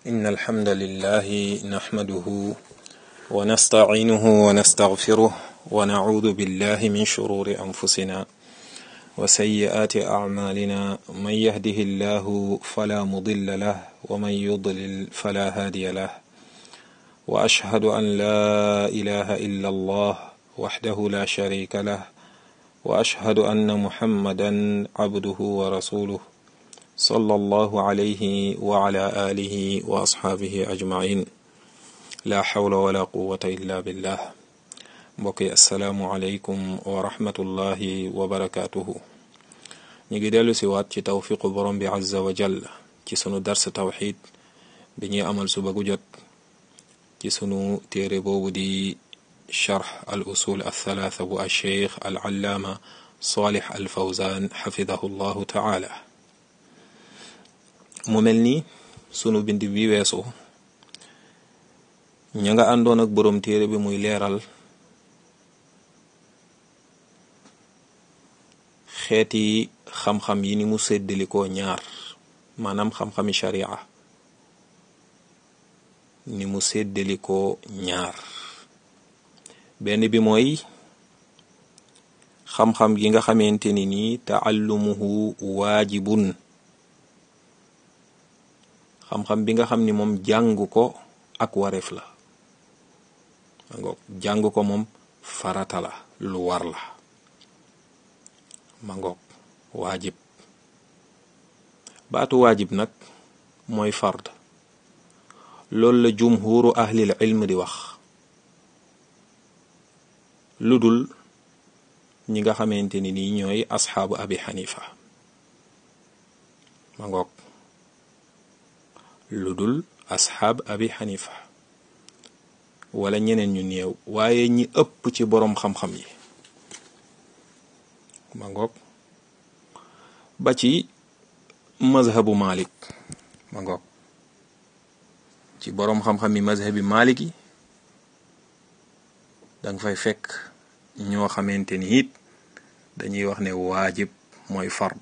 إن الحمد لله نحمده ونستعينه ونستغفره ونعوذ بالله من شرور أنفسنا وسيئات أعمالنا من يهده الله فلا مضل له ومن يضلل فلا هادي له وأشهد أن لا إله إلا الله وحده لا شريك له وأشهد أن محمدا عبده ورسوله صلى الله عليه وعلى آله وأصحابه أجمعين لا حول ولا قوة إلا بالله mbokki asalaamualeykum wa rahmatullahi wa barakaatuhu ñu ngi dellu si waat ci tawfiqu borom bi azza wa jall ci sunu dars tawxid bi ñuy amal suba gu jot ci sunu téere boobu di charx al usul althalatha bu alcheikh al allaama salih al fawzan xafidahu llahu taala mu mel ni sunu bind bi weesu ña nga àndoon ak borom téere bi muy leeral xeeti xam-xam yi ni mu séddalikoo ñaar maanaam xam-xami sharia ni mu séddalikoo ñaar benn bi mooy xam-xam gi nga xamante ni nii taallumuhu waajibun xam-xam bi nga xam ni moom jàng ko ak wareef la mangoog jàng ko moom farata la lu war la mangoog waajib baatu waajib nag mooy fard loolu la jumhuru ahlil ilm di wax lu dul ñi nga xamante ni nii ñooy asxaabu abi xanifa mangoog lu dul asxaab abi xanifa wala ñeneen ñu néew waaye ñi ëpp ci boroom xam-xam yi ma ngoog ba ci mazhabu malik ma ngoog ci boroom xam-xam yi mazhabi malik yi danga fay fekk ñoo xamante ni it dañuy wax ne waajib mooy fard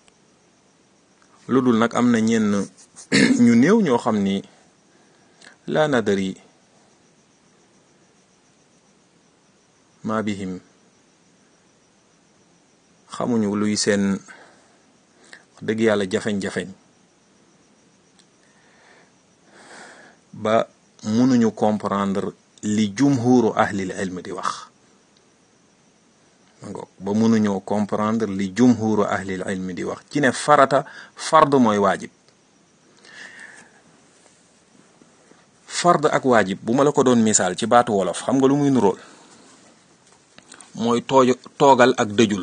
lu dul nag am na ñenn ñu néew ñoo xam ni laa nadari ma bihim xamuñu luy seen dëgg yàlla jafeñ-jafeñ ba mënuñu comprendre li jumhuru ahlil ilm di wax mangoog ba mënuñoo comprendre li jumhuru ahlil ilm di wax ci ne farata fard mooy waajib fard ak waajib bu ma la ko doon misaal ci baatu wolof xam nga lu muy nurool mooy toojo toogal ak dëjul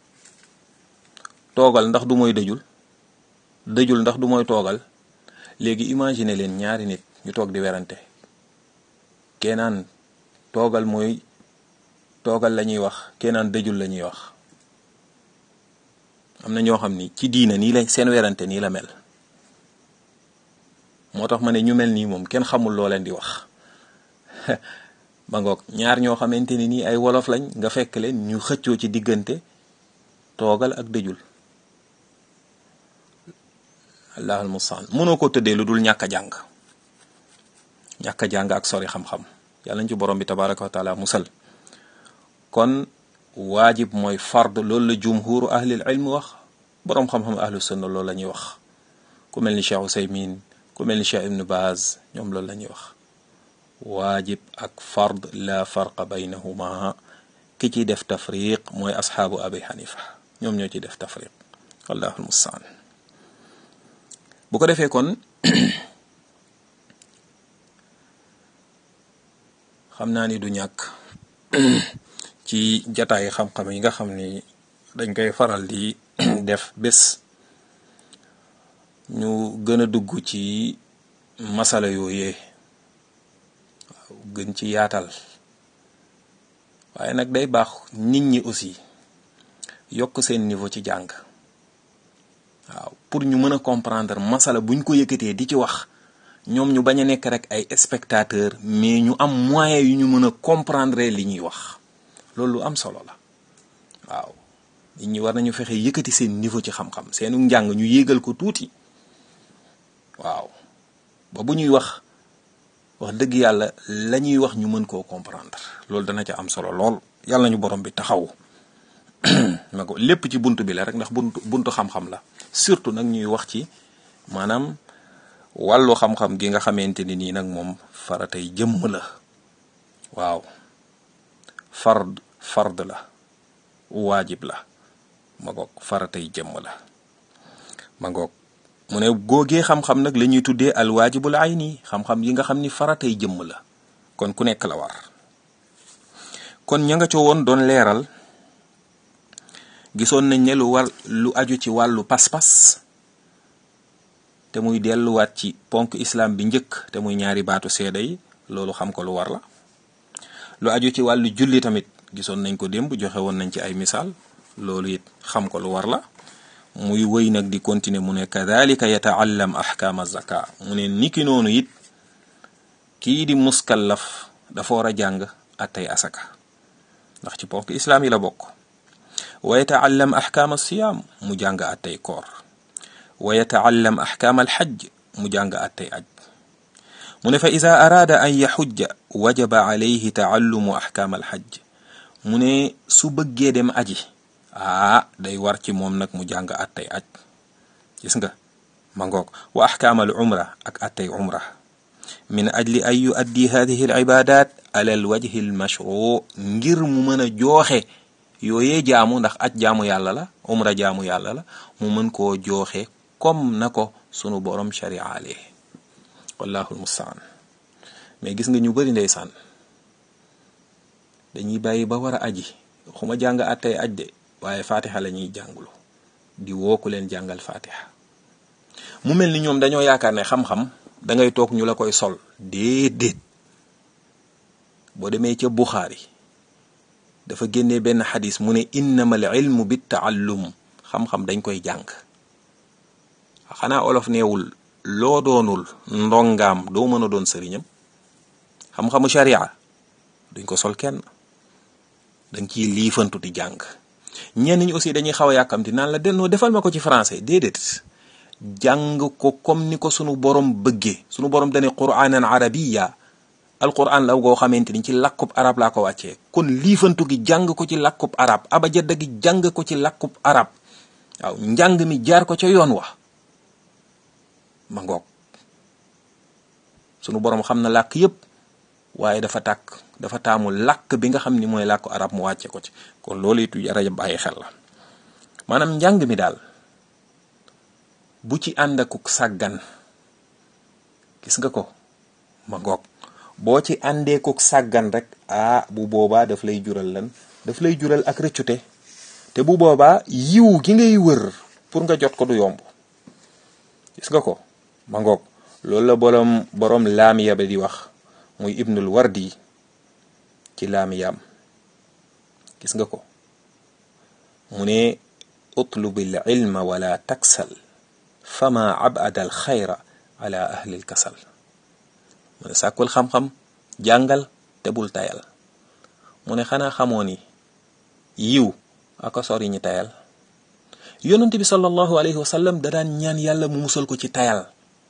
toogal ndax du mooy dëjul dëjul ndax du mooy toogal léegi imagine leen ñaari nit ñu toog di werante kenaan toogal mooy toogal la ñuy wax kenaan dëjul la ñuy wax am na ñoo xam ni ci diina nii la seen werante nii la mel moo tax ma ne ñu mel nii moom kenn xamul loo leen di wax ba ngoog ñaar ñoo xamante ni nii ay wolof lañ nga fekk leen ñu xëccoo ci diggante toogal ak dëjul allahul mustaan mënoo ko tëddee lu dul ñàkk a jàng ñàkk a jàng ak sori xam-xam yàlla ñu ci borom bi tabaraka wa taala musal kon waajib mooy fard loolu la jumhuru ahlil ilm wax boroom xam-xam ahlu sunna loolu la ñuy wax ku mel ni Cheikh Usaymin ku mel ni Cheikh Ibn Baz ñoom loolu la ñuy wax waajib ak fard la farqa baynahuma ki ci def tafriq mooy asxaabu abi xanifa ñoom ñoo ci def tafriq wallahul mustaan bu ko defee kon xam naa ni du ñàkk ci jataay xam-xam yi nga xam ni dañ koy faral di def bés ñu gën a dugg ci masala yooyee waaw gën ci yaatal waaye nag day baax nit ñi aussi yokk seen niveau ci jàng waaw pour ñu mën a comprendre masala buñ ko yëkkatee di ci wax ñoom ñu bañ a nekk rek ay spectateur mais ñu am moyen yu ñu mën a comprendre li ñuy wax loolu lu am solo la waaw nit ñi war nañu fexe yëkkati seen niveau ci xam-xam seenu njàng ñu yéegal ko tuuti waaw ba ba bu ñuy wax wax dëgg yàlla la ñuy wax ñu mën koo comprendre loolu dana ca am solo lool yàlla ñu borom bi taxaw ma ko lépp ci bunt bi la rek ndax buntu buntu xam-xam la surtout nag ñuy wax ci maanaam wàllu xam-xam gi nga xamante ni nii nag moom faratay jëmm la waaw fard fard la waajib la ma ngoog faratay jëmm la ma ngoog mu ne góogee xam-xam nag la ñuy tuddee alwaajibul ayni xam-xam yi nga xam ni faratay jëmm la kon ku nekk la war kon ña nga co woon doon leeral gisoon nañ ne lu war lu aju ci wàllu pas-pas te muy delluwaat ci ponk islam bi njëkk te muy ñaari baatu seede yi loolu xam ko lu war la lu aju ci wàllu julli tamit gisoon nañ ko démb joxe woon nañ ci ay misaal loolu it xam ko lu war la muy wëy nag di continuer mu ne kadalika yataallam ahkaama zaka mu ne niki noonu it kii di muskallaf dafa war a jàng attay asaka ndax ci ponk islaam yi la bokk wa yataallam ahkaama siyaam mu jàng attay koor wa yataallam ahkaama alxajj mu jàng attay aj mu ne fa ida araada an yaxujja wajaba alayhi taallumu ahkaama alxajj mu ne su bëggee dem aji aa day war ci moom nag mu jàng attay aj gis nga ma ngoog wa ahkaamal umra ak attay umra min ajli an yuaddi hadihi al ibadat ala al wajhi al mashru ngir mu mën a jooxe yooyee jaamu ndax aj jaamu yàlla la umra jaamu yàlla la mu mën koo jooxe comme na ko sunu borom shariaale wallahu almustaan mais gis nga ñu bari ndeysaan dañuy bàyyi ba war a aji xuma jàng attay aj de waaye fatiha la ñuy jàngulu di woo ku leen jàngal fatiha mu mel ni ñoom dañoo yaakaar ne xam-xam da ngay toog ñu la koy sol déedéet boo demee ca Buxaari dafa génnee benn xadis mu ne innamal ilmu bit taallum xam-xam dañ koy jàng xanaa olof neewul loo doonul ndongaam doo mën a doon sëriñam xam-xamu sharia duñ ko sol kenn dañ ciy liifantu di jàng ñenn ñi aussi dañuy xaw a yàkkamti naan la dennoo defal ma ko ci français déedéet jàng ko comme ni ko sunu borom bëggee sunu borom dane quraanan arabiya alquran la goo xamante ni ci làkkub arab laa ko wàccee kon liifantu gi jàng ko ci làkkub arab abajada gi jàng ko ci làkkub arab waaw njàng mi jaar ko ca yoon wa ma ngoog sunu borom xam na làkk yépp waaye dafa tàkk dafa taamu làkk bi nga xam ni mooy làkku arab mu wàcce ko ci kon loolu it rajo bàyyi xel la maanaam njàng mi daal bu ci ànd akuk sàggan gis nga ko ma ngoog boo ci àndeekuk sàggan rek ah bu boobaa daf lay jural lan daf lay jural ak rëccute te bu boobaa yiw gi ngay wër pour nga jot ko du yomb gis nga ko ma ngoog loolu la borom borom laamiya ba di wax muy ibnul wardi ci laamiyaam gis nga ko mu ne utlubil ilma wala taksal fama abada al xayra ala ahli al kasal mu ne sàkkul xam-xam jàngal te bul tayal mu ne xanaa xamoo ni yiw aka sori ñi tayal yonent bi sallallahu alayhi wa sallam da daan ñaan yàlla mu musal ko ci tayal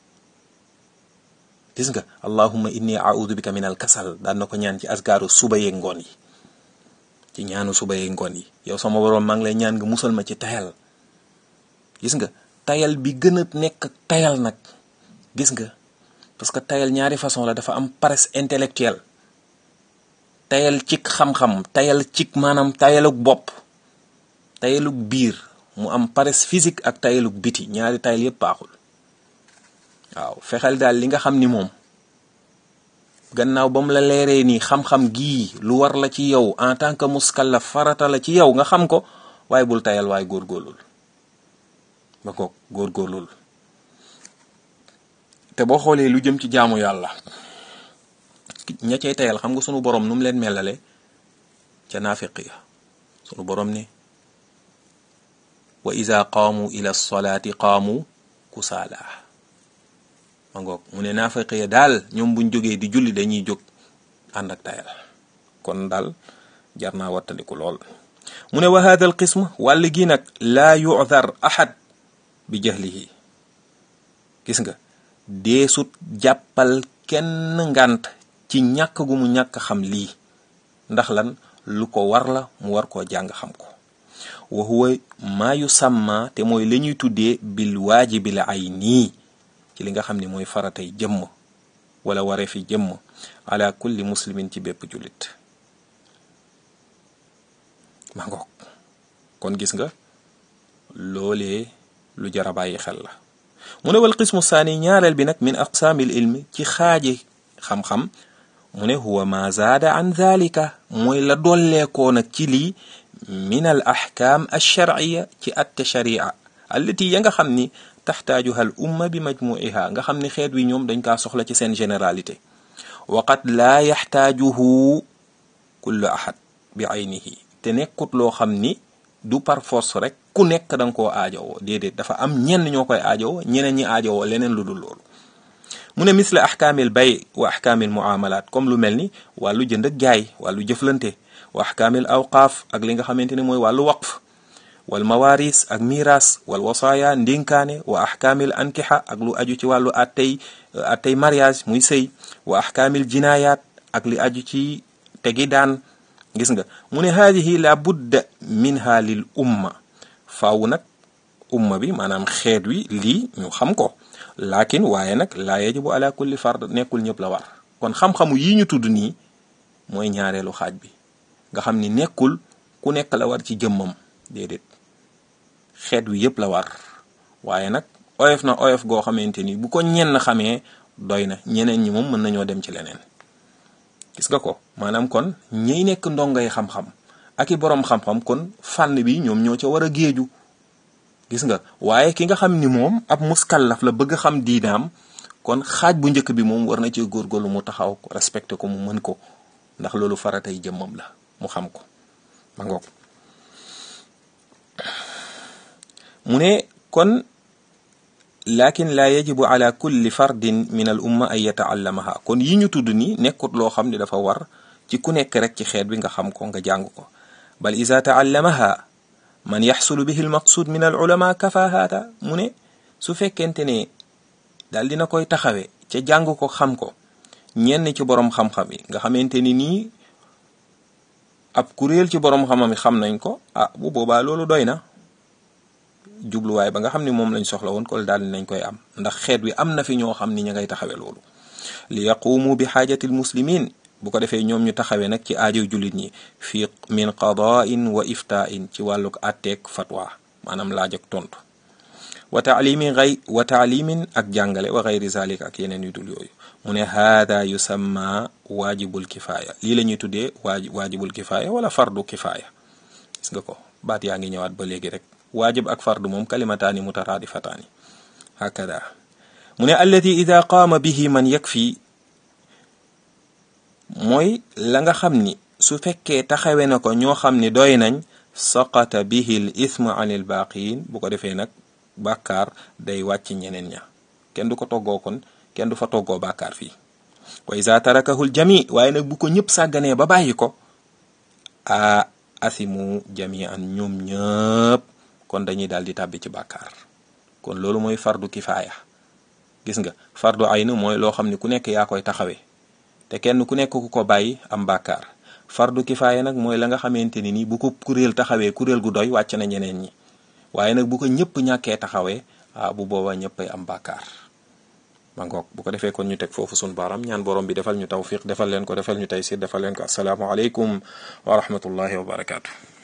gis nga allahumma inni a'udhu bika min al kasal daan na ko ñaan ci asgaaru suba yeeg ngoon yi ci ñaanu suba yeeg ngoon yi yow sama boroom maa ngi lay ñaan nga musal ma ci tayal gis nga tayal bi gën a nekk tayal nag gis nga parce que tayal ñaari façon la dafa am paresse intellectuelle tayal cik xam-xam tayal cik maanaam tayaluk bopp tayaluk biir mu am paresse physique ak tayaluk biti ñaari tayal yépp baaxul waaw fexeel daal li nga xam ni moom gannaaw ba mu la leeree nii xam-xam gii lu war la ci yow en tant que muskallaf farata la ci yow nga xam ko waaye bul tayal waaye góorgóorlul ba ko góorgóorlul te boo xoolee lu jëm ci jaamu yàlla ña cay tayal xam nga sunu borom nu mu leen melale ca naafiq ya sunu borom ne wa iza qaamu ila solaati qaamu kusaala ma ngoog mu ne naafiq ya daal ñoom buñ jógee di julli dañuy jóg ànd ak tayal kon daal jar naa wattandiku lool mu ne wa hada al qism wàll gi nag laa yu'dar ahad bi jahlihi gis nga deesut jàppal kenn ngant ci ñàkk gu mu ñàkk xam lii ndax lan lu ko war la mu war koo jàng xam ko wa huwa maa yu sàmma te mooy la ñuy tuddee bil waajibil ayni ci li nga xam ne mooy faratay jëmm wala waree fi jëmm ala kulli muslimin ci bépp jullit ma ngoog kon gis nga loolee lu jara bàyyi xel la mu ne wal qismu saani ñaareel bi nag min aqsaamil ilmi ci xaaji xam-xam mu ne huwa ma zaada an dhalika mooy la dolleekoo nag ci lii min al ahkaam alsharciya ci atte sharia allati ya nga xam ni taxtaajuha al umma bi majmuiha nga xam ni xeet wi ñoom dañ kaa soxla ci seen généralité wa qad laa yaxtaajuhu kullu ahad bi aynihi te nekkut loo xam ni du par force rek ku nekk da nga koo aajowoo déedéet dafa am ñenn ñoo koy aajowoo ñeneen ñi aajowoo leneen lu dul loolu mu ne misla ahkaamil bay wa ahkaamil muamalat comme lu mel ni wàllu jënd ak jaay wàllu jëflante wa ahkaamil awqaaf ak li nga xamante ne mooy wàllu waqf wal mawaris ak miras wal wasaaya ndénkaane wa ahkaamil ankixa ak lu aju ci wàllu attey attey mariage muy sëy wa ahkaamil jinayat ak li aju ci tegi daan gis nga mu ne haadihi la budda minha lil umma faaw nag umma bi maanaam xeet wi lii ñu xam ko laakin waaye nag laa yajibu ala kulli fard nekkul ñëpp la war kon xam-xamu yii ñu tudd nii mooy ñaareelu xaaj bi nga xam ni nekkul ku nekk la war ci jëmmam déedéet xeet wi yëpp la war waaye nag oyof na oyof goo xamante ni bu ko ñenn xamee doy na ñeneen ñi moom mën nañoo dem ci leneen gis nga ko maanaam kon ñiy nekk ndongay xam-xam ak i boroom xam-xam kon fànn bi ñoom ñoo ca war a géeju gis nga waaye ki nga xam ni moom ab muskallaf la bëgg xam diinaam kon xaaj bu njëkk bi moom war na ci góorgóorlu mu taxaw ko respecté ko mu mën ko ndax loolu faratay jëmmam la mu xam ko ma ngoog mu ne kon lakin la yajibu ala kulli fardin min al umma an yataallamaha kon yi ñu tudd ni nekkut loo xam ne dafa war ci ku nekk rek ci xeet bi nga xam ko nga jàng ko bal iza taallamaha man yaxsulu bihi al maqsud min al ulama kafa haata mu ne su fekkente ne daal dina koy taxawe ca jàng ko xam ko ñenn ci borom xam-xam yi nga xamante ni nii ab kuréel ci borom xam-xam yi xam nañ ko ah bu boobaa loolu doy na jubluwaay ba nga xam ni moom lañ soxla woon ko daal nañ koy am ndax xeet wi am na fi ñoo xam ni ña ngay taxawe loolu li yaqumu bi xaajatil muslimin bu ko defee ñoom ñu taxawee nag ci aajow jullit ñi fi min qadain wa iftain ci wàlluk atteek fatwa maanaam laaj ak tontu wa taalimin gay wa taalimin ak jàngale wa gayri zalik ak yeneen yu dul yooyu mu ne haada yusamma waajibul kifaaya lii la ñuy tuddee waaj waajibul kifaaya wala fardu kifaaya gis nga ko baat yaa ngi ñëwaat ba léegi rek waajib ak fardu moom kalimataani mutaraadifataani hakada mu ne allati ida qaama bihi man yakfi mooy la nga xam ni su fekkee taxawe na ko ñoo xam ni doy nañ saqata bihi l ithmu an il baaqiin bu ko defee nag bàkkaar day wàcc ñeneen ña kenn du ko toggoo kon kenn du fa toggoo bàkkaar fii wa iza tarakahul jami waaye nag bu ko ñëpp sàgganee ba bàyyi ko a asimu jamian ñoom ñëpp kon dañuy daal di tàbbi ci bàkkaar kon loolu mooy fardu kifaaya gis nga fardu ayn mooy loo xam ne ku nekk yaa koy taxawee te kenn ku nekk ku ko bàyyi am bàkkaar fardu kifaaya nag mooy la nga xamante ni nii bu ko kuréel taxawee kuréel gu doy wàcc na ñeneen ñi waaye nag bu ko ñëpp ñàkkee taxawee ah bu boobaa ñëppay am bàkkaar ma ngoog bu ko defee kon ñu teg foofu sun baaram ñaan borom bi defal ñu tawfiq defal leen ko defal ñu taysir defal leen ko assalaamu aleykum wa rahmatullahi wa barakaatu